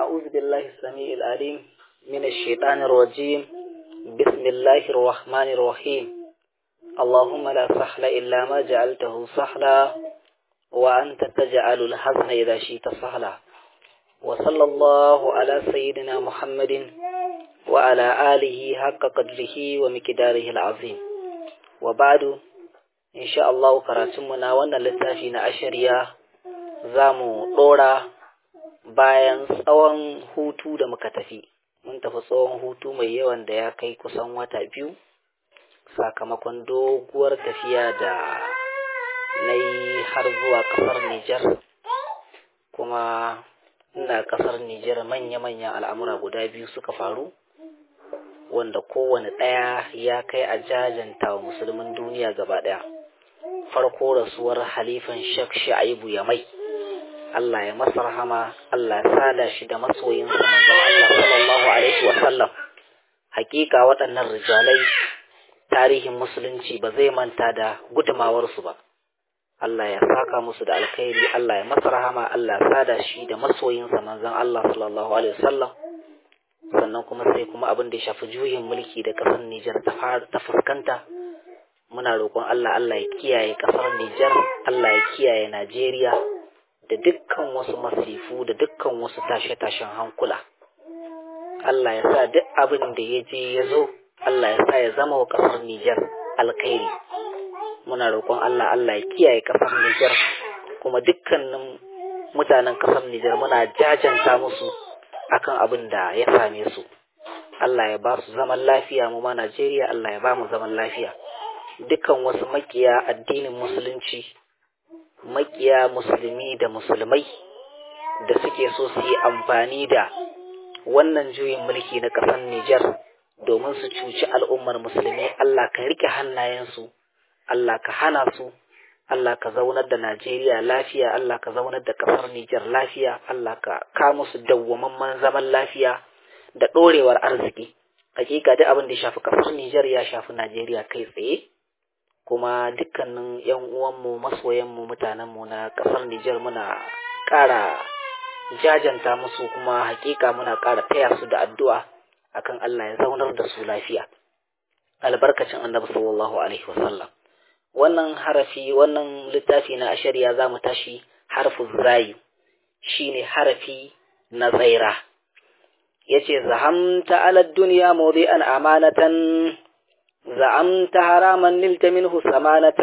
أعوذ بالله السميع العليم من الشيطان الرجيم بسم الله الرحمن الرحيم اللهم لا سهل إلا ما جعلته سهلا وأنت تجعل الحزن إذا شئت سهلا وصلى الله على سيدنا محمد وعلى آله حق قدره ومقداره العظيم وبعد إن شاء الله كراتمنا وانا لتافينا أشريا زامو دورا bayan tsawon hutu da muka tafi mun tafi tsawon hutu mai yawan da ya kai kusan wata biyu sakamakon doguwar tafiya da na yi har zuwa kasar Nijar kuma ina kasar Nijar manya-manyan al'amura guda biyu suka faru wanda kowane ɗaya ya kai a jajanta wa musulmin duniya gaba ɗaya farko rasuwar halifan shek sha'ibu ya mai Allah ya masa rahama Allah ya sada shi da masoyinsa manzon Allah sallallahu alaihi wa sallam hakika waɗannan rijalai tarihin musulunci ba zai manta da gudumawarsu ba Allah ya saka musu da alkhairi Allah ya masa rahama Allah ya sada shi da masoyinsa manzon Allah sallallahu alaihi wa sallam sannan kuma sai kuma abin da ya shafi juyin mulki da ƙasar Nijar ta fuskanta muna roƙon Allah Allah ya kiyaye ƙasar Nijar Allah ya kiyaye Najeriya da dukkan wasu masifu da dukkan wasu tashe-tashen hankula. Allah ya sa duk abin da ya je ya zo, Allah ya sa ya zama wa ƙasar Nijar alkhairi. Muna roƙon Allah Allah ya kiyaye ƙasar Nijar kuma dukkanin mutanen ƙasar Nijar muna jajanta musu akan abin da ya same su. Allah ya ba su zaman lafiya mu ma Najeriya Allah ya ba mu zaman lafiya. Dukkan wasu makiya addinin musulunci makiya musulmi da musulmai da suke so su yi amfani da wannan juyin mulki na ƙasar Nijar domin su cuci al'ummar musulmi Allah ka rike hannayensu Allah ka hana su Allah ka zaunar da Najeriya lafiya Allah ka zaunar da ƙasar Nijar lafiya Allah ka ka musu dawwamamman zaman lafiya da ɗorewar arziki hakika duk abin da ya shafi ƙasar Nijar ya shafi Najeriya kai tsaye kuma dukkanin yan uwanmu masoyanmu mutanenmu na ƙasar Nijar muna ƙara jajanta musu kuma hakika muna ƙara taya su da addu'a akan Allah ya zaunar da su lafiya albarkacin annabi sallallahu alaihi wasallam wannan harafi wannan littafi na ashariya za mu tashi harfu zayu shine harafi na zaira yace zahamta ala dunya mawdi'an amanatan زعمت حراما نلت منه ثمانة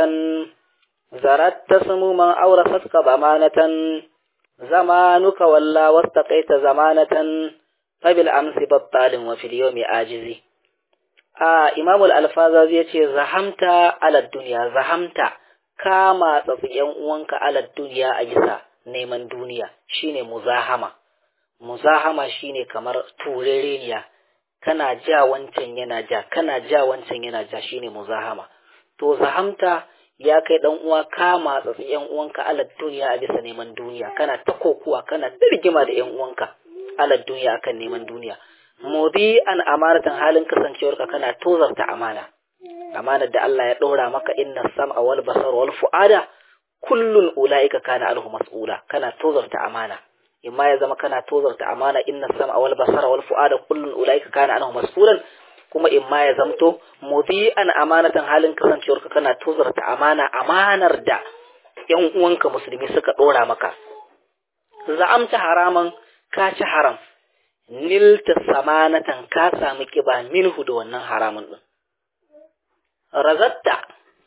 زردت سموما أورثتك ضمانة زمانك ولا واستقيت زمانة فبالأمس بطال وفي اليوم آجزي آه إمام الألفاظ يتي زحمت على الدنيا زحمت كما تصيان وانك على الدنيا أجسا neman duniya shine muzahama muzahama shine kamar turereniya kana ja wancan yana ja kana ja wancan yana ja shine muzahama to zahamta ya kai dan uwa kama tsatsi yan uwanka ala duniya a bisa neman duniya kana ta kokuwa kana ta rigima da yan uwanka ala duniya akan neman duniya mudi an amanatan halin kasancewarka kana tozarta amana amanar da Allah ya ɗora maka inna sam'a wal basar wal fu'ada kullun ulaika kana alhu mas'ula kana tozarta amana imma ya zama kana tozarta amana inna sam'a wal basara wal fu'ada kullun ulaika kana anhu mas'ulan kuma imma ya zamto mudi'an amanatan halin kasancewarka kana tozarta amana amanar da yan uwanka musulmi suka dora maka za'amta haraman ka ci haram nilta samanatan ka sami kiba minhu da wannan haramun din razatta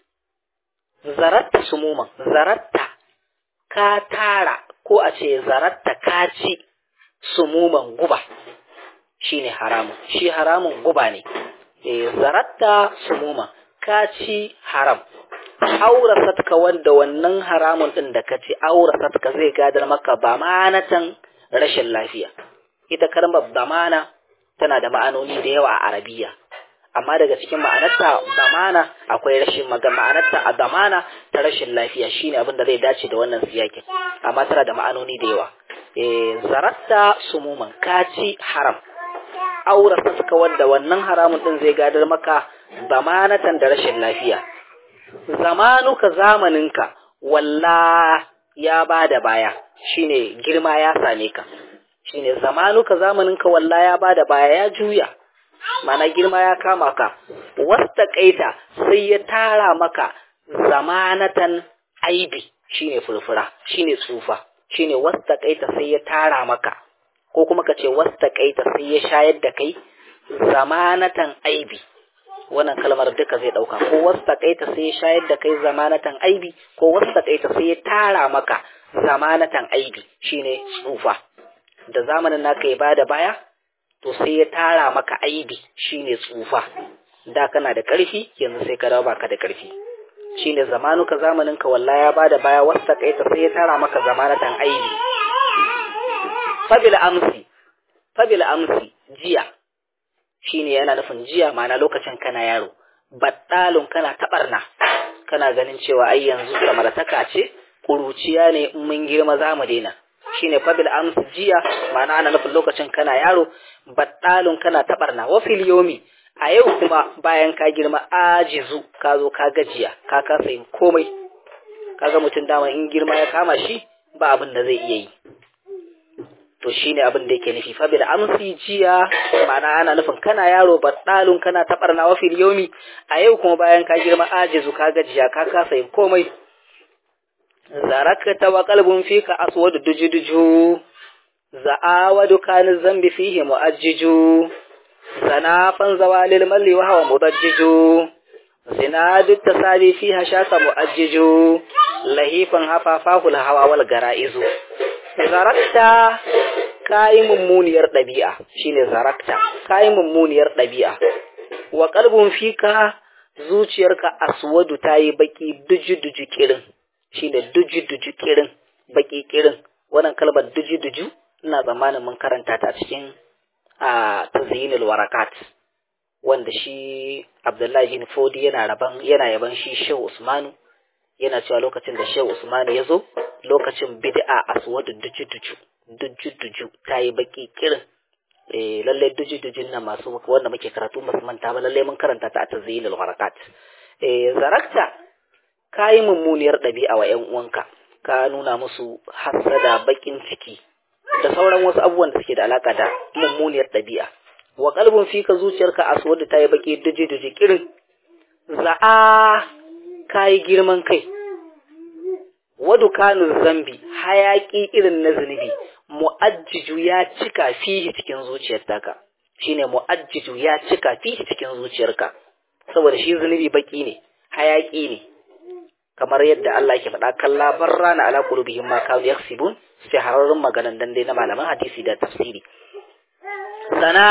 zaratta sumuman zaratta ka tara ko a ce zaratta kaci sumuman guba shine haramun shi haramun guba ne e zaratta sumuman kaci haram aurasatka wanda wannan haramun din da kaci aurasatka zai gadar maka bamanatan rashin lafiya ita kalmar bamana tana da ma'anoni da yawa a arabiya amma daga cikin ma'anarta zamana akwai rashin ma'anarta a zamana ta rashin lafiya shine abin da zai dace da wannan siyakin amma tana da ma'anoni da yawa eh zaratta sumuman kaci haram aura suka wanda wannan haramun din zai gadar maka zamanatan da rashin lafiya zamanuka zamaninka walla ya bada baya shine girma ya same ka shine zamanuka zamaninka walla ya bada baya ya juya mana girma ya kama ka wasta kaita sai ya tara maka zamanatan aibi shine furfura shine tsufa shine wasta kaita sai ya tara maka ko kuma ka ce wasta kaita sai ya shayar da kai zamanatan aibi wannan kalmar duka zai dauka ko wasta kaita sai ya shayar da kai zamanatan aibi ko wasta kaita sai ya tara maka zamanatan aibi shine tsufa da zamanin naka ya bada baya to sai ya tara maka aibi shine tsufa da kana da ƙarfi yanzu sai ka dawo baka da ƙarfi shine zamanuka zamaninka wallahi ya bada baya wasta kaita sai ya tara maka zamanatan aibi fabil amsi fabil amsi jiya shine yana nufin jiya ma'ana lokacin kana yaro baddalun kana tabarna kana ganin cewa ai yanzu samartaka ce kuruciya ne in mun girma za mu daina shine fabil amsi jiya ma'ana ana nufin lokacin kana yaro baddalun kana tabarna wa fil yomi a yau kuma bayan ka girma ajizu ka zo ka gajiya ka kasa yin komai kaga mutum dama in girma ya kama shi ba abin da zai iya yi to shine abin da yake nufi fa bil amsi jiya ma'ana ana nufin kana yaro baddalun kana tabarna wa fil yomi a yau kuma bayan ka girma ajizu ka gajiya ka kasa yin komai zarakta wa qalbun fika aswadu dujuduju za'awadu kan zambi fihi mu'ajjiju sanafan zawalil malli wa huwa mudajjiju zinadu tasabi fiha shaka mu'ajjiju lahifan hafafahu hawa wal gara'izu zarakta kayi mummuniyar ɗabi'a shine zarakta kayi mummuniyar ɗabi'a wa qalbun fika zuciyarka aswadu tayi baki duju duju kirin shine duju duju kirin baki kirin wannan kalmar duju duju ina tsammanin mun karanta ta cikin a tazyinul warakat wanda shi Abdullahi bin Fodi yana raban yana yaban shi Shehu Usmanu yana cewa lokacin da Shehu Usmanu ya zo lokacin bid'a aswadu duju duju duju duju tayi baki kirin eh lalle duju dujun nan masu wanda muke karatu masu manta ba lalle mun karanta ta a tazyinul warakat eh zarakta kayi mummuniyar ɗabi'a wa 'yan uwanka ka nuna musu hasada bakin ciki da sauran wasu abubuwan da suke da alaka da mummuniyar ɗabi'a wa kalbin fika zuciyarka aswadu ta yi baki duji duji kirin za'a kayi girman kai wadu kanu zambi hayaki irin na zunubi mu'ajjiju ya cika fihi cikin zuciyar taka shine mu'ajjiju ya cika fihi cikin zuciyarka saboda shi zunubi baki ne hayaki ne kamar yadda Allah ke faɗa kalla barra na ala qulubihim ma kanu yaksibun sai hararrun maganan dan dai na malaman hadisi da tafsiri sana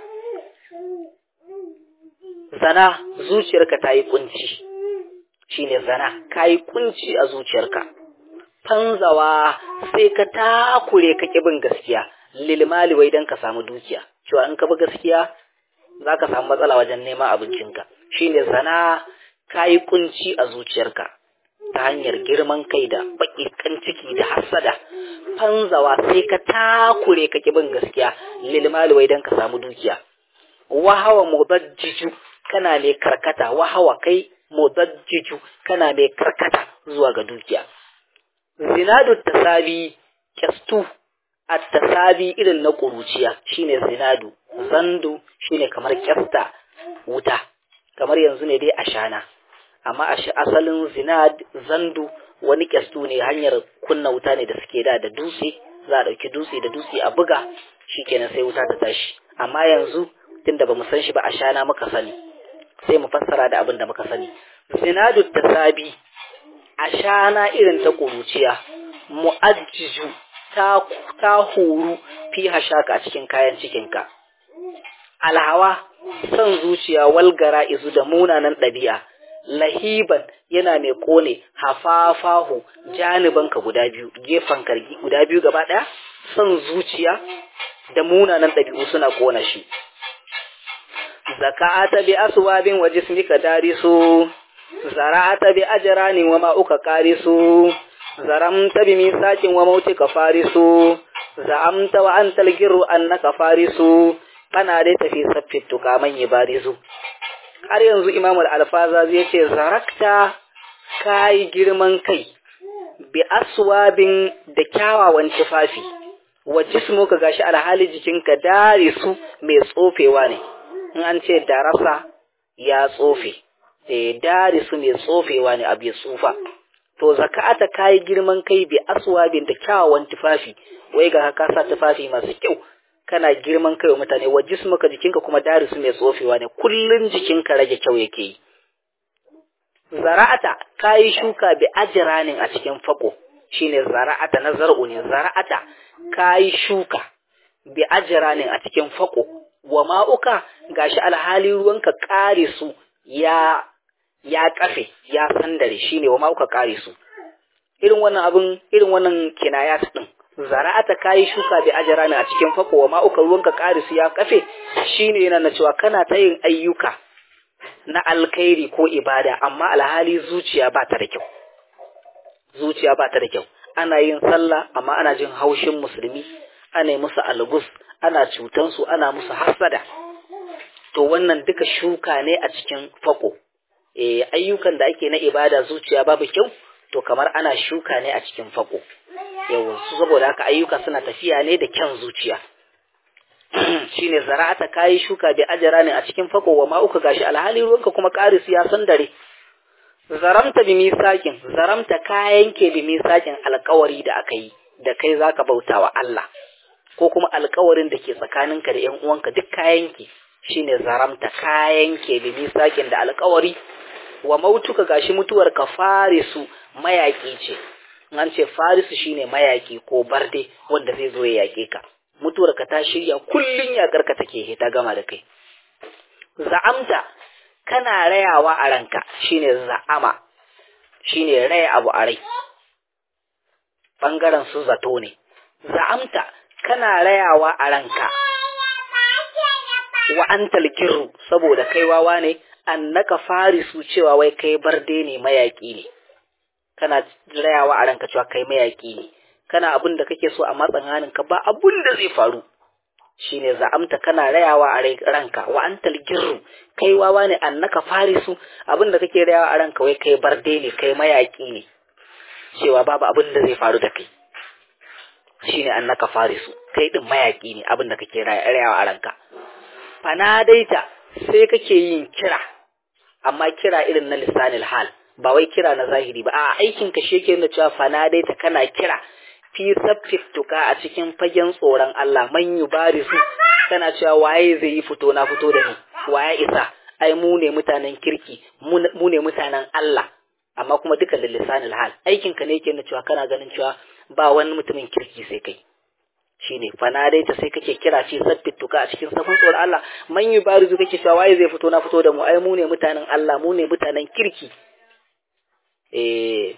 sana zuciyarka ta yi kunci shine zana ka yi kunci a zuciyarka fanzawa sai ka takure ka bin gaskiya lilmali wai dan ka samu dukiya cewa in ka bi gaskiya za ka samu matsala wajen neman abincinka shine zana ka yi kunci a zuciyarka ta hanyar girman kai da baƙiƙan ciki da hasada fanzawa sai ka takure ka bin gaskiya lilmali wai dan ka samu dukiya wahawa mudajjiju kana mai karkata wahawa kai mudajjiju kana mai karkata zuwa ga dukiya zinadu tasabi kyastu at tasabi irin na kuruciya shine zinadu zandu shine kamar kyasta wuta kamar yanzu ne dai ashana amma asalin zinad zandu wani kyastu ne hanyar kunna wuta ne da suke da da dutse za a ɗauki dutse da dutse a buga shikenan sai wuta ta tashi amma yanzu tunda bamu san shi ba ashana muka sani sai mu fassara da abin da muka sani zinadu tasabi ashana irin ta kuruciya mu'ajjiju ta ta huru fi hashaka a cikin kayan cikinka alhawa son zuciya walgara izu da munanan ɗabi'a lahiban yana mai kone hafafahu janibanka guda biyu gefen kargi guda biyu gaba ɗaya son zuciya da munanan ɗabi'u suna kona shi zaka'ata bi aswabin wa jismika darisu zara'ata bi ajrani wa ma'uka qarisu zaramta bi misakin wa mautika farisu za'amta wa antal girru annaka farisu kana dai tafi saffit tukaman barizu har yanzu imamul alfaza zai ce zarakta kai girman kai bi aswabin da kyawawan tufafi wa jismuka gashi alhali jikinka darisu mai tsofewa ne in an ce darasa ya tsofe eh darisu mai tsofewa ne abu ya tsufa to zakata kai girman kai bi aswabin da kyawawan tufafi wai ga ka sa tufafi masu kyau kana girman kai wa mutane wa jismuka jikinka kuma darisu mai tsofewa ne kullun jikinka rage kyau yake yi zara'ata kayi shuka bi ajranin a cikin fako shine zara'ata na zar'u ne zara'ata kayi shuka bi ajranin a cikin fako wa ma'uka gashi alhali ruwanka kare su ya ya kafe ya sandare shine wa ma'uka kare su irin wannan abun irin wannan kinayat din zara'ata kayi shuka bi ajranin a cikin fako wa ma'uka ruwanka kare su ya kafe shine yana na cewa kana ta yin ayyuka na alkhairi ko ibada amma alhali zuciya ba ta da kyau zuciya ba ta da kyau ana yin sallah amma ana jin haushin musulmi ana yi musu algus ana cutan su ana musu hasada to wannan duka shuka ne a cikin fako eh ayyukan da ake na ibada zuciya babu kyau to kamar ana shuka ne a cikin fako yawa saboda haka ayyuka suna tafiya ne da kyan zuciya shine zara'ata kayi shuka bi ajra ne a cikin fako wa ma uka gashi alhali ruwanka kuma qaris ya san dare zaramta bi misakin zaramta kayan ke bi misakin alƙawari da aka yi da kai zaka bautawa Allah ko kuma alƙawarin da ke tsakaninka da ƴan uwanka duk kayan ke shine zaramta kayan ke bi misakin da alƙawari wa mautuka gashi mutuwar ka farisu mayaki ce an ce farisu shine mayaki ko barde wanda zai zo ya yake ka mutuwar ka ta shirya kullun yakar ka take ta gama da kai za'amta kana rayawa a ranka shine za'ama shine raya abu a rai bangaren su zato ne za'amta kana rayawa a ranka wa antal kirru saboda kai wawa ne annaka farisu cewa wai kai barde ne mayaki ne kana rayawa a ranka cewa kai mayaki ne kana abin da kake so a matsan ka ba abun da zai faru shine za'amta kana rayawa a ranka wa antal girru kai wawa ne annaka farisu abin da kake rayawa a ranka wai kai barde ne kai mayaki ne cewa babu abin da zai faru da kai shine annaka farisu kai din mayaki ne abin da kake rayawa a ranka fanadaita sai kake yin kira amma kira irin na lisanil hal ba wai kira na zahiri ba a aikin ka shi yake nuna cewa fanadaita kana kira fi tuka a cikin fagen tsoron Allah man yubarisu kana cewa waye zai yi fito na fito da ni waye isa ai mu ne mutanen kirki mu ne mutanen Allah amma kuma duka da lisanil hal aikin ka ne yake nuna cewa kana ganin cewa ba wani mutumin kirki sai kai shine fanadaita sai kake kira fi tuka a cikin safin tsoron Allah man yubarisu kake cewa waye zai fito na fito da mu ai mu ne mutanen Allah mu ne mutanen kirki eh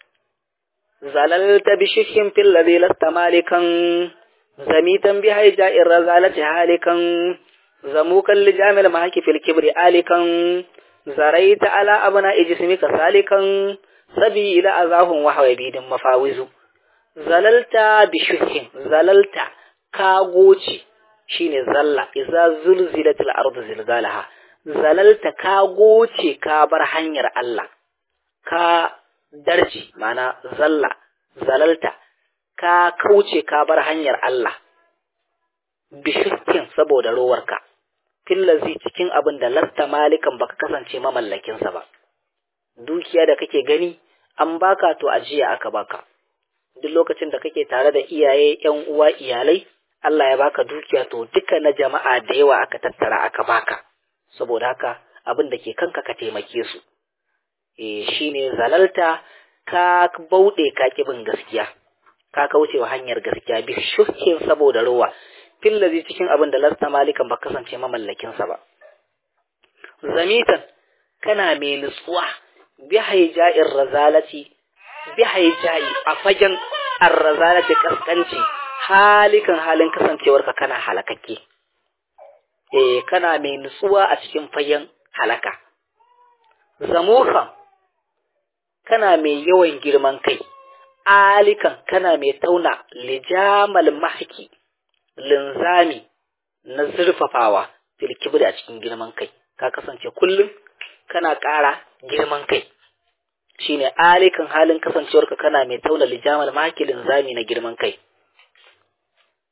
زللت بشح في الذي لست مالكا زميتا بهيجاء الرزالة هالكا زموكا لجامل معك في الكبر آلكا زريت على أبناء جسمك سالكا سبي إلى أذاهم وحوى بيد مفاوز زللت بشح زللت كاغوشي shine zalla iza zulzilatil ardu zilzalaha zalalta ka goce ka bar hanyar Allah ka darji mana zalla zalalta ka kauce ka bar hanyar Allah bishirkin saboda rowarka fillazi cikin abin da lasta malikan baka kasance mamallakinsa ba dukiya da kake gani an baka to ajiya aka baka duk lokacin da kake tare da iyaye yan uwa iyalai Allah ya baka dukiya to duka na jama'a da yawa aka tattara aka baka saboda haka abin da ke kanka ka taimake su eh shine zalalta ka bauɗe ka bin gaskiya ka kaucewa hanyar gaskiya bi shuhin saboda ruwa fillazi cikin abin da lasta malikan ba kasance mamallakin sa ba zamitan kana mai nutsuwa bi haija'ir razalati bi haijai a fagen arrazalati kaskanci halikan halin kasancewarka kana halakakke eh kana mai nutsuwa a cikin fagen halaka zamukan kana mai yawan girman kai alikan kana mai tauna lijamal mahki linzami na zurfafawa fil kibri a cikin girman kai ka kasance kullum kana ƙara girman kai shine alikan halin kasancewarka kana mai tauna lijamal mahki linzami na girman kai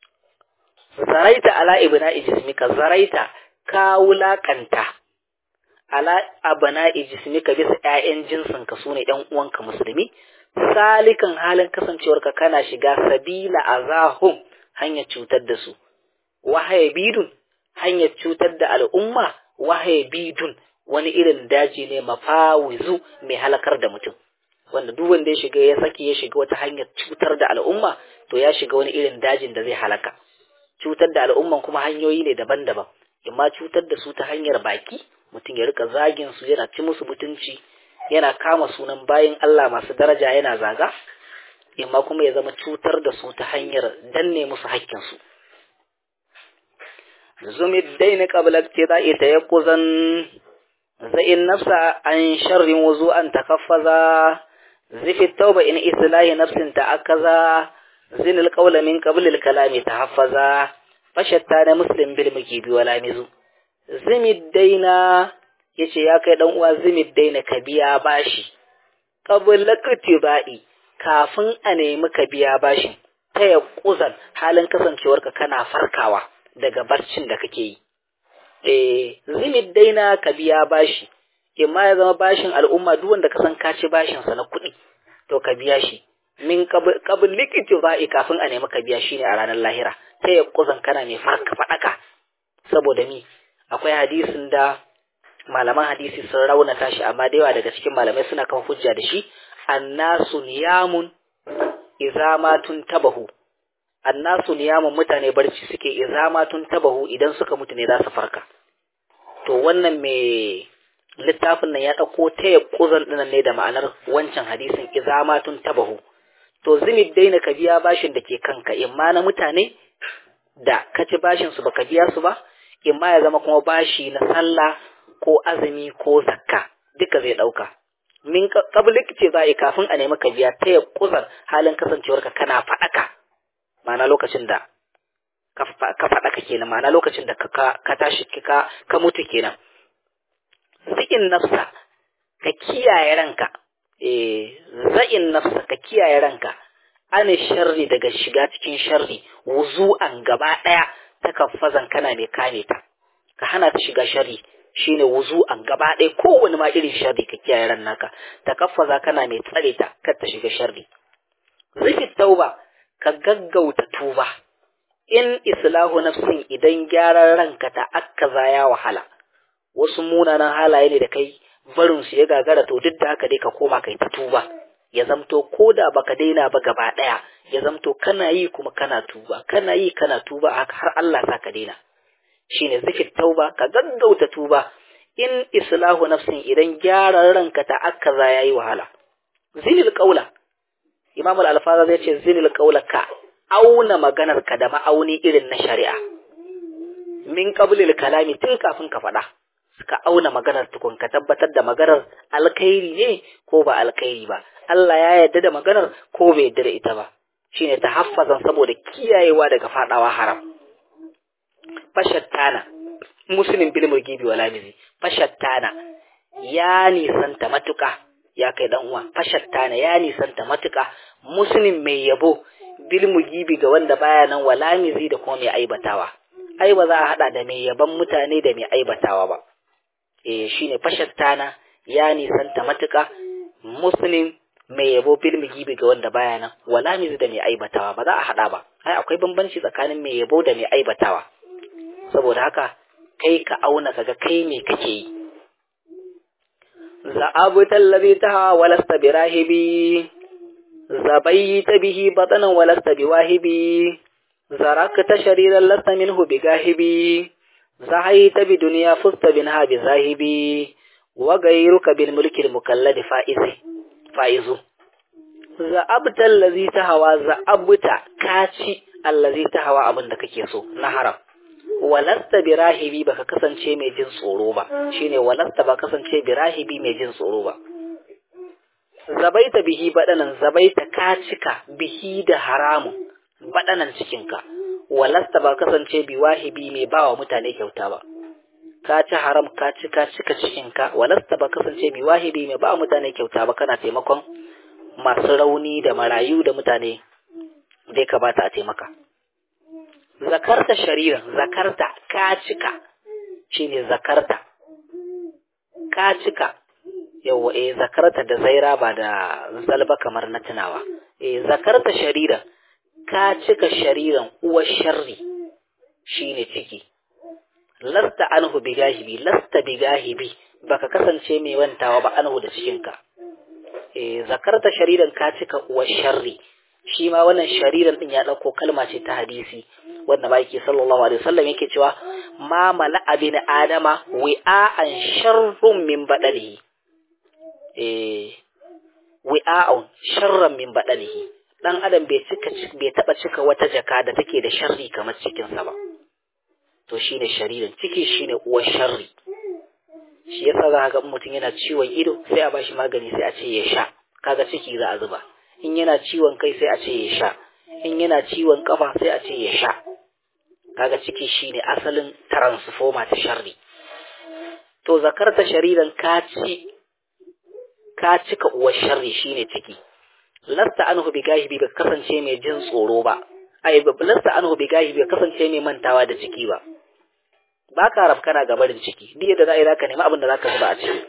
zaraita ala ibna ijismika zaraita ka wulakanta ala abana ijismika bisa ƴaƴan jinsin ka sune ɗan uwanka musulmi salikan halin kasancewarka kana shiga sabila azahum hanyar cutar da su wahaye bidun hanyar cutar da al'umma wahaye bidun wani irin daji ne mafawizu mai halakar da mutum wanda duk wanda ya shiga ya saki ya shiga wata hanyar cutar da al'umma to ya shiga wani irin dajin da zai halaka cutar da al'umman kuma hanyoyi ne daban-daban imma cutar da su ta hanyar baki mutum ya rika zagin su yana ci musu mutunci yana kama sunan bayin Allah masu daraja yana zaga imma kuma ya zama cutar da su ta hanyar danne musu hakkin su zumid daina qabla ibtida'i tayaqquzan za'in nafsa an sharrin wuzu'an takaffaza zifi tauba in islahi nafsin ta'akaza zin alqawla min qabl alkalami tahaffaza fashatta na muslim bil mukibi wala mizu zimid daina yace ya kai dan uwa zimid daina ka biya bashi qabla kutibai kafin a nemi ka biya bashin ta yaquzan halin kasancewarka kana farkawa daga barcin da kake yi eh zimid daina ka biya bashi imma ya zama bashin al'umma duk wanda ka san ka ci bashin sa na kuɗi to ka biya shi min qabl likiti ba'i kafin a nemi ka biya shi ne a ranar lahira ta ya kuzan kana mai farka fadaka saboda mi akwai hadisin da malaman hadisi sun raunata shi amma da yawa daga cikin malamai suna kan hujja da shi annasu niyamun idza ma tabahu annasu niyamun mutane barci suke idza ma tabahu idan suka mutu ne za su farka to wannan mai littafin nan ya ɗauko ta ya ƙuzan ɗinan ne da ma'anar wancan hadisin izamatun tabahu to zini daina ka biya bashin da ke kanka imma na mutane da ka ci bashin su baka biya su ba imma ya zama kuma bashi na sallah ko azumi ko zakka duka zai ɗauka min kablik ce za a yi kafin a nemi ka biya ta ya ƙuzan halin kasancewarka kana faɗaka ma'ana lokacin da ka faɗaka kenan ma'ana lokacin da ka tashi ka mutu kenan za'in nafsa ka kiyaye ranka eh za'in nafsa ka kiyaye ranka an sharri daga shiga cikin sharri wuzu'an gaba daya ta kafazan kana mai kame ta ka hana ta shiga sharri shine wuzu'an gaba daya kowane ma irin sharri ka kiyaye ran naka ta kafaza kana mai tsare ta kar ta shiga sharri zifi tauba ka gaggauta tuba in islahu nafsin idan gyaran ranka ta akkaza ya wahala wasu munanan halaye ne da kai barin su ya gagara to duk da haka dai ka koma kai ta tuba ya zamto ko da baka daina ba gaba daya ya zamto kana yi kuma kana tuba kana yi kana tuba haka har Allah sa ka daina shine zikir tauba ka gaggauta tuba in islahu nafsin idan gyaran ranka ta akaza yayi wahala zinil qaula imam al-alfaza zai ce zinil qaula ka auna maganar ka da ma'auni irin na shari'a min qablil kalami tun kafin ka faɗa ka auna maganar tukun ka tabbatar da maganar alkhairi ne ko ba alkhairi ba Allah ya yarda da maganar ko bai yarda da ita ba shine ta haffazan saboda kiyayewa daga fadawa haram fashattana muslim bil murgibi wala mizi fashattana ya nisanta matuka ya kai dan uwa fashattana ya nisanta matuka muslim mai yabo bil mugibi ga wanda baya nan wala mizi da kuma mai aibatawa ai ba za a hada da mai yaban mutane da mai aibatawa ba eh shine fashattana ya nisanta matuka muslim mai yabo bil mugibi ga wanda baya nan wala mizi da mai aibatawa ba za a hada ba ai akwai bambanci tsakanin mai yabo da mai aibatawa saboda haka kai ka auna kaga kai me kake yi za'abutal ladhi taha walasta birahibi zabaita bihi batanan walasta biwahibi zarakta shariran lasta minhu bigahibi zahaita bi dunya fusta binha bizahibi wa ghayruka bil mulki al mukallad faizi faizu za'abta allazi tahawa za'abuta kaci allazi tahawa abin da kake so na haram walasta birahibi baka kasance mai jin tsoro ba shine walasta ba kasance birahibi mai jin tsoro ba zabaita bihi badanan zabaita ka cika bihi da haramun badanan cikinka walasta ba kasance biwahibi mai bawa mutane kyauta ba ka ci haram ka ci ka cika cikinka walasta ba kasance biwahibi mai bawa mutane kyauta ba kana taimakon masu rauni da marayu da mutane dai ka bata a taimaka zakarta shariran zakarta ka cika shine zakarta ka cika yawa eh zakarta da zaira ba da zalba kamar na tunawa eh zakarta shariran ka cika shariran uwar sharri shine ciki lasta anhu bigahibi lasta bigahibi baka kasance mai wantawa ba anhu da cikinka eh zakarta shariran ka cika uwar sharri shi ma wannan shariran din ya dauko kalma ce ta hadisi wanda ba yake sallallahu alaihi wasallam yake cewa ma mala abin adama wi'a'an sharrun min badalihi eh wi'a'un sharran min badalihi dan adam bai cika bai taba cika wata jaka da take da sharri kamar cikin sa ba to shine shariran ciki shine uwar sharri shi yasa za ga mutum yana ciwon ido sai a bashi magani sai a ce ya sha kaga ciki za a zuba in yana ciwon kai sai a ce ya sha in yana ciwon kafa sai a ce ya sha kaga ciki shine asalin transformer ta sharri to zakarta shariran ka ci ka cika uwar sharri shine ciki lasta anhu bi gahibi ba kasance mai jin tsoro ba ai lasta anhu bi gahibi ba kasance mai mantawa da ciki ba ba ka rafkana ga barin ciki duk yadda za a yi zaka nemi abin da zaka zuba a ciki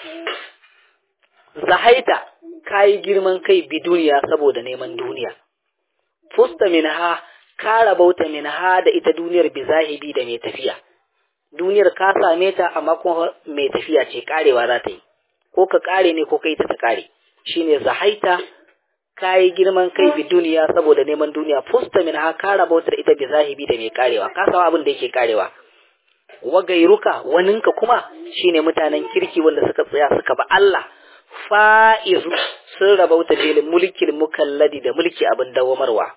zahaita kayi girman kai bi duniya saboda neman duniya fusta minha ka rabauta minha da ita duniyar bi zahibi da mai tafiya duniyar ka same ta amma kuma mai tafiya ce karewa za ta yi ko ka kare ne ko kai ta ta kare shine zahaita kayi girman kai bi duniya saboda neman duniya fusta minha ka rabauta da ita bi zahibi da mai karewa ka samu abin da yake karewa wa gairuka waninka kuma shine mutanen kirki wanda suka tsaya suka ba Allah fa'izu sun rabauta bilin mulkin mukalladi da mulki abin dawamarwa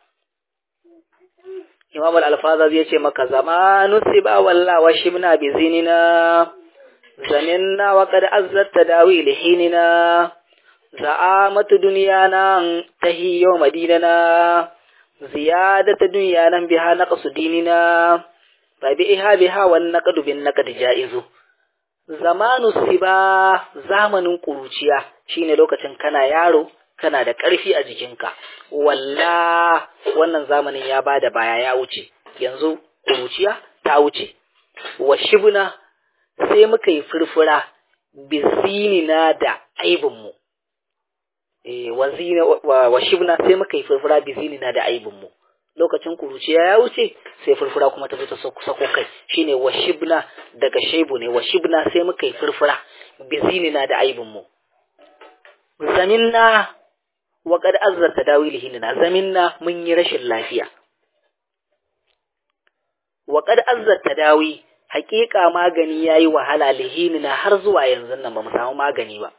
Imam al-Alfaza zai ce maka zamanu siba walla wa shibna bi zinina zaninna wa qad azzat tadawi lihinina za'amatu dunyana tahiyyu madinana ziyadatu dunyana biha naqsu dinina tabi'iha biha wan naqdu bin naqd ja'izu zamanu siba zamanin kuruciya shine lokacin kana yaro kana da ƙarfi a jikinka walla wannan zamanin ya bada baya ya wuce yanzu kuruciya ta wuce wa shibna sai muka yi furfura bizinina da aibinmu eh wa shibna sai muka yi furfura bizinina da aibinmu lokacin kuruciya ya wuce sai furfura kuma ta zo ta sako kai shine washibna daga shaibu ne washibna sai muka yi furfura bizinina da aibin mu zaminna wa qad azzarta dawilihinna zaminna mun yi rashin lafiya wa qad azzarta dawi haƙiƙa magani yayi wahala lihinina har zuwa yanzu nan ba mu samu magani ba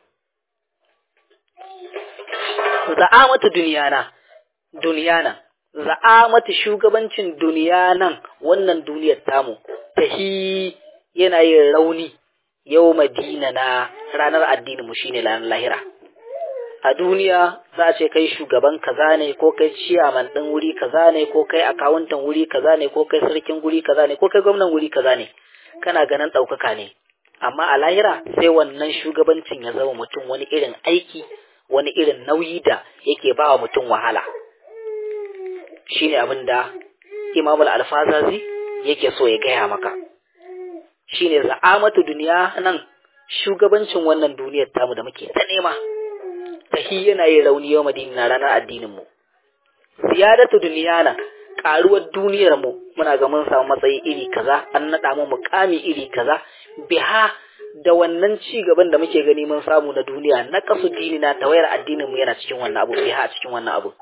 za'amatu duniyana duniyana za'amatu shugabancin duniya nan wannan duniyar tamu tahi yana yin rauni yau madina na ranar addinin mu shine ranar lahira a duniya za a ce kai shugaban kaza ne ko kai ciyaman ɗin wuri kaza ne ko kai akawuntan wuri kaza ne ko kai sarkin wuri kaza ne ko kai gwamnan wuri kaza ne kana ganin ɗaukaka ne amma a lahira sai wannan shugabancin ya zama mutum wani irin aiki wani irin nauyi da yake ba wa mutum wahala shine abin da Imam al-Alfazazi yake so ya gaya maka shine za'amatu duniya nan shugabancin wannan duniyar tamu da muke ta nema tahi yana yin rauni yau madina ranar addinin mu ziyadatu duniyana karuwar duniyar mu muna ga mun samu matsayi iri kaza an nada mu mukami iri kaza biha da wannan ci gaban da muke gani mun samu na duniya na kasu dini na tawayar addinin mu yana cikin wannan abu biha a cikin wannan abu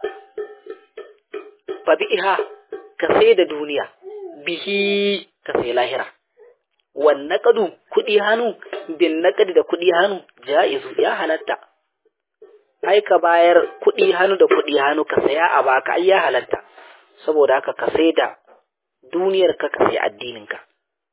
fa biha ka sai da duniya bihi ka sai lahira wan naqadu kudi hannu bin naqadi da kudi hannu jaizu ya halatta ai ka bayar kudi hannu da kudi hannu ka saya a baka ai ya halatta saboda haka ka sai da duniyar ka ka sai addinin ka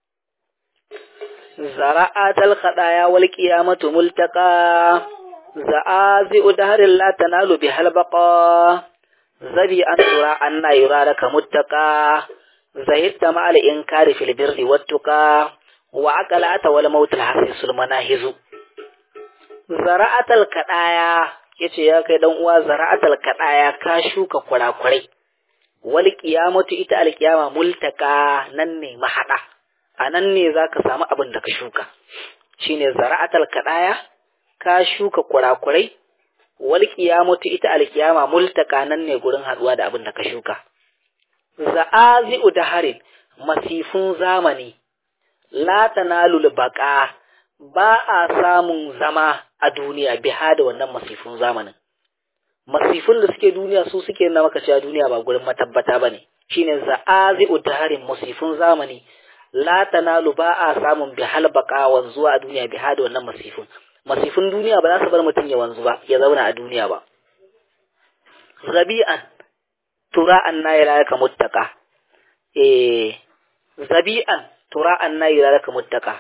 zara'atal khadaya wal qiyamatu multaqa za'azi udharil la tanalu bihal baqa zabi an tura anna yuraraka muttaqa zahidta ma'al inkari fil birri wattuqa wa aqalata wal maut al hasisul manahizu zara'atal kadaya yace ya kai dan uwa zara'atal kadaya ka shuka kurakurai wal qiyamatu ita al qiyama multaka nan ne mahada anan ne zaka samu abin da ka shuka shine zara'atal kadaya ka shuka kurakurai wal qiyamatu ita al qiyama multaka nan ne gurin haduwa da abin da ka shuka za'azi'u daharin masifun zamani la tanalul baqa ba a samun zama a duniya biha da wannan masifun zamanin masifun da suke duniya su suke na maka cewa duniya ba gurin matabbata bane shine za'azi'u daharin masifun zamani la tanalu ba a samun bihal baqa wanzuwa a duniya biha da wannan masifun masifun duniya ba za su bar mutum ya wanzu ba ya zauna a duniya ba zabi'an tura anna ila laka muttaqa eh zabi'an tura anna ila laka muttaqa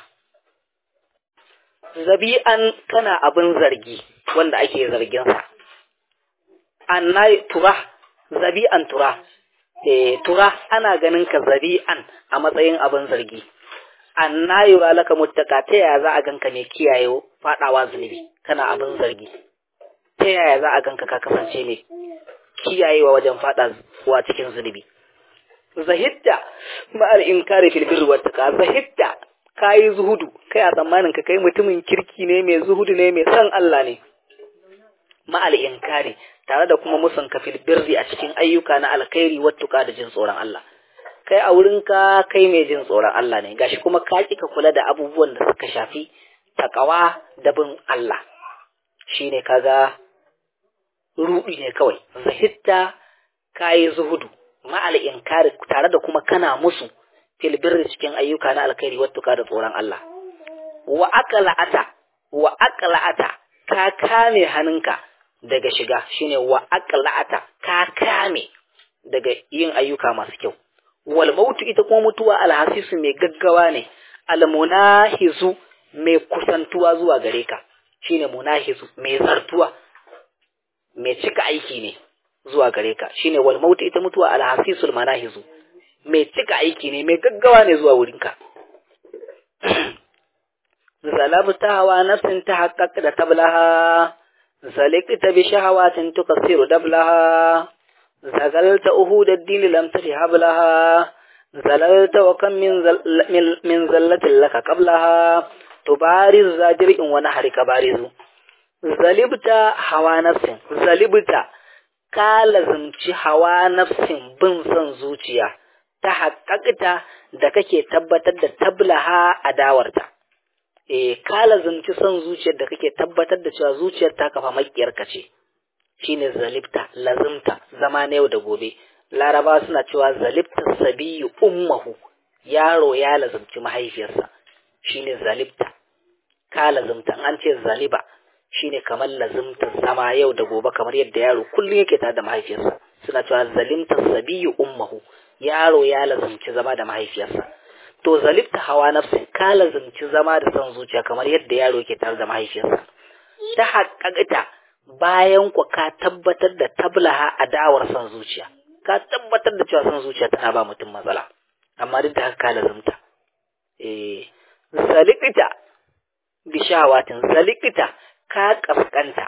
zabi'an kana abin zargi wanda ake zargin sa anna tura zabi'an tura eh tura ana ganin ka zabi'an a matsayin abin zargi anna yura laka muttaqa ta yaya za a ganka mai kiyaye fadawa zunubi kana abin zargi ta yaya za a ganka ka kasance mai kiyayewa wajen fada wa cikin zunubi zahidda ma'al inkari fil birri wat taqa zahidda kai zuhudu kai a tsammanin ka kai mutumin kirki ne mai zuhudu ne mai san Allah ne ma'al inkari tare da kuma musun ka fil birri a cikin ayyuka na alkhairi wat tuqa da jin tsoron Allah kai a wurin ka kai mai jin tsoron Allah ne gashi kuma ka ka kula da abubuwan da suka shafi takawa da bin Allah shine kaga ruɗi ne kawai zahitta kayi zuhudu ma'al inkari tare da kuma kana musu fil birri cikin ayyuka na alkhairi wattuka da tsoron Allah wa aqla'ata wa aqla'ata ka kame hannunka daga shiga shine wa aqla'ata ka kame daga yin ayyuka masu kyau wal mautu ita kuma mutuwa alhasisu mai gaggawa ne almunahizu mai kusantuwa zuwa gare ka shine munahizu mai zartuwa mai cika aiki ne zuwa gare ka shine wal mautu ita mutuwa alhasisul manahizu mai cika aiki ne mai gaggawa ne zuwa wurinka zalabta hawa nafsin ta haqqaq da tablaha zalikta bi shahawatin tukasiru dablaha zagalta uhud ad-din lam tahab laha zalalta wa kam min min zallatin laka qablaha tubariz zajrin wa nahrika barizu zalibta hawa nafsin zalibta ka lazimci hawa nafsin bin son zuciya ta haƙaƙita da kake tabbatar da tablaha adawarta eh ka lazimci son zuciyar da kake tabbatar da cewa zuciyar ta kafa makiyarka ce shine zalibta lazimta zama na yau da gobe laraba suna cewa zalibta sabiyu ummahu yaro ya lazimci mahaifiyarsa shine zalibta ka lazimta an ce zaliba shine kamar lazimtar zama yau da gobe kamar yadda yaro kullum yake tare da mahaifiyarsa suna cewa zalimta sabiyu ummahu yaro ya lazimci zama da mahaifiyarsa to zalibta hawa nafsin ka lazimci zama da son zuciya kamar yadda yaro yake tare da mahaifiyarsa ta haƙaƙita bayan ku ka tabbatar da tablaha adawar son zuciya ka tabbatar da cewa son zuciya tana ba mutum matsala amma duk da haka ka lazimta eh zalikita bishawatin zalikita ka kaskanta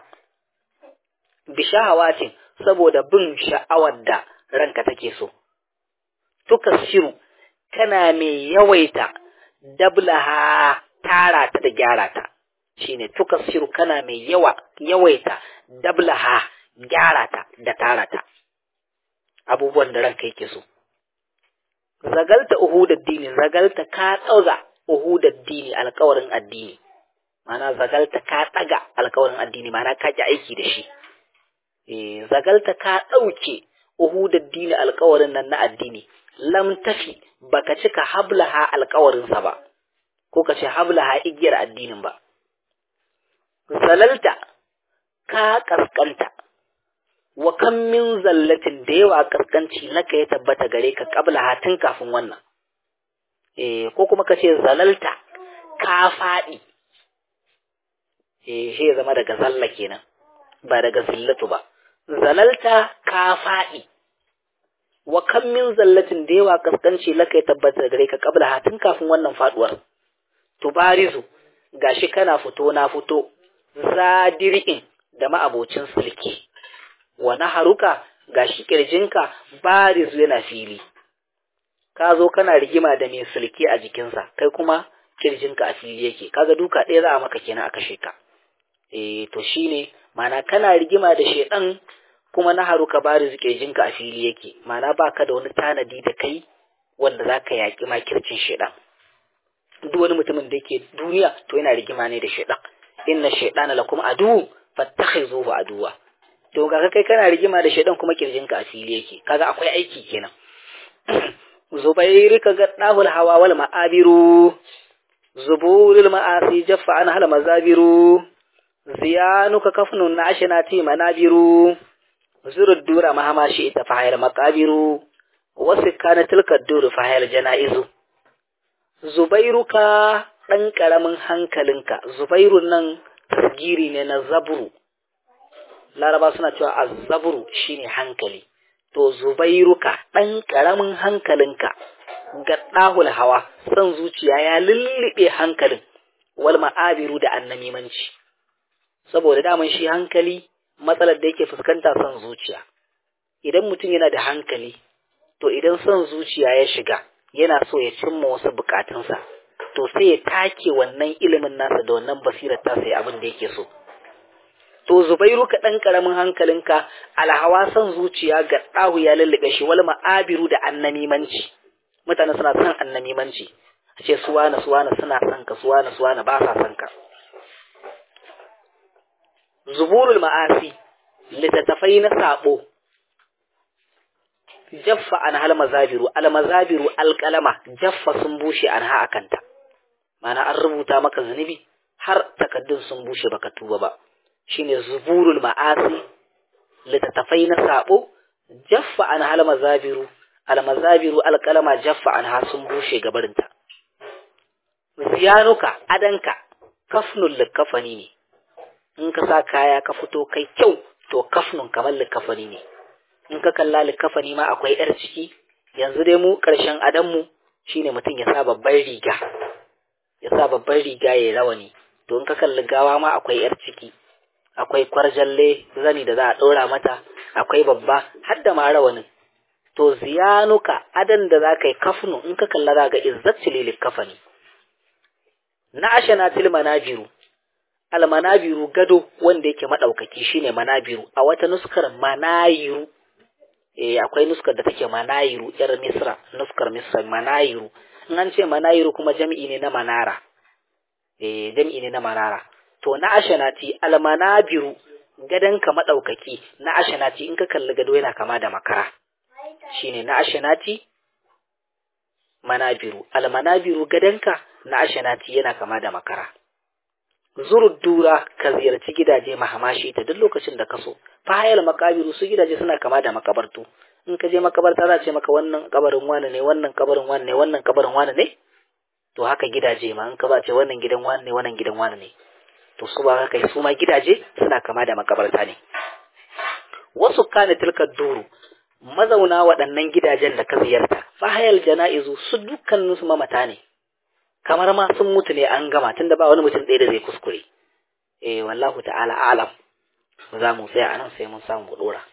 bishawatin saboda bin sha'awar da ranka take so tukasiru kana mai yawaita dablaha tara ta da gyara ta shine tukasiru kana mai yawa yawaita dablaha gyara ta da tara ta abubuwan da ranka yake so zagalta uhudad dini zagalta ka dauga uhudad dini alƙawarin addini mana zagalta ka daga alƙawarin addini mana ka ji aiki da shi eh zagalta ka dauke uhudad dini alƙawarin nan na addini lam tafi baka cika hablaha alƙawarin sa ba ko ka ce hablaha igiyar addinin ba zalalta ka kaskanta wa kan min zallatin da yawa kaskanci naka ya tabbata gare ka qabla tun kafin wannan eh ko kuma ka ce zalalta ka faɗi eh shi ya zama daga zalla kenan ba daga zillatu ba zalalta ka faɗi wa kan min zallatin da yawa kaskanci laka ya tabbata gare ka qabla tun kafin wannan faduwar tubarizu gashi kana fito na fito zadir'in da ma'abocin sulki wa naharuka gashi kirjinka bariz yana fili ka zo kana rigima da mai sulke a jikinsa kai kuma kirjinka a fili yake kaga duka ɗaya za a maka kenan a kashe ka eh to shine mana kana rigima da shedan kuma na haru ka bariz kirjinka a fili yake mana baka da wani tanadi da kai wanda zaka yaki makircin shedan duk wani mutumin da yake duniya to yana rigima ne da shedan inna shaytana lakum adu fattakhizuhu aduwa to ga kai kana rigima da shedan kuma kirjinka a fili yake kaga akwai aiki kenan zubairi kaga dahul hawa wal ma'abiru zuburul ma'asi jaffa an hal mazabiru ziyanuka kafnun nashinati manabiru zurud dura mahama shi ita fahayar maqabiru wasu kana tilka duru fahayar janaizu zubairuka dan karamin hankalinka zubairun nan tasgiri ne na zaburu laraba suna cewa azzaburu shine hankali to zubairuka ɗan ƙaramin hankalinka ga ɗahul hawa son zuciya ya lullube hankalin wal ma'abiru da annamimanci saboda daman shi hankali matsalar da yake fuskanta son zuciya idan mutum yana da hankali to idan son zuciya ya shiga yana so ya cimma wasu bukatunsa to sai ya take wannan ilimin nasa da wannan basirar ta sai abin da yake so to zubairu ka ɗan ƙaramin hankalinka alhawa son zuciya ga ɗahu ya lullube shi wal ma'abiru da annamimanci mutane suna son annamimanci a ce suwana suwana suna son ka suwana suwana ba sa son ka zuburul ma'asi littattafai na sabo jaffa an hal mazabiru al mazabiru alƙalama jaffa sun bushe an ha akanta mana an rubuta maka zunubi har takaddun sun bushe baka tuba ba shine zuburul ma'asi littattafai na sabo jaffa an hal mazabiru al mazabiru alqalama jaffa an ha sun bushe gabarinta ziyanuka adanka kafnul likafani ne in ka sa kaya ka fito kai kyau to kafnun kamar likafani ne in ka kalla likafani ma akwai yar ciki yanzu dai mu karshen adanmu shine mutum ya sa babban riga ya sa babban riga ya rawani to in ka kalli gawa ma akwai yar ciki akwai kwarjalle zani da za a ɗora mata akwai babba har da ma rawanin to ziyanuka adan da za ka yi kafnu in ka kalla za ga izzat lilil kafani na ashana til manabiru al manabiru gado wanda yake madaukaki shine manabiru a wata nuskar manayiru eh akwai nuskar da take manayiru yar misra nuskar misra manayiru in an ce manayiru kuma jami'i ne na manara eh jami'i ne na manara to na ashanati almanabiru gadanka madaukaki na ashanati in ka kalli gado yana kama da makara shine na ashanati manabiru almanabiru gadanka na ashanati yana kama da makara zurud dura ka ziyarci gidaje mahamashi ta duk lokacin da ka so fahayal makabiru su gidaje suna kama da makabartu in ka je makabarta za ce maka wannan kabarin wani ne wannan kabarin wani ne wannan kabarin wani ne to haka gidaje ma in ka ba ce wannan gidan wani ne wannan gidan wani ne to su ba haka su ma gidaje suna kama da makabarta ne wasu kana tilka duru mazauna waɗannan gidajen da ka ziyarta fahayal jana'izu su dukkanin su mamata ne kamar ma sun mutu ne an gama tunda ba wani mutum ɗaya da zai kuskure eh wallahu ta'ala alam za mu tsaya anan sai mun samu mu dora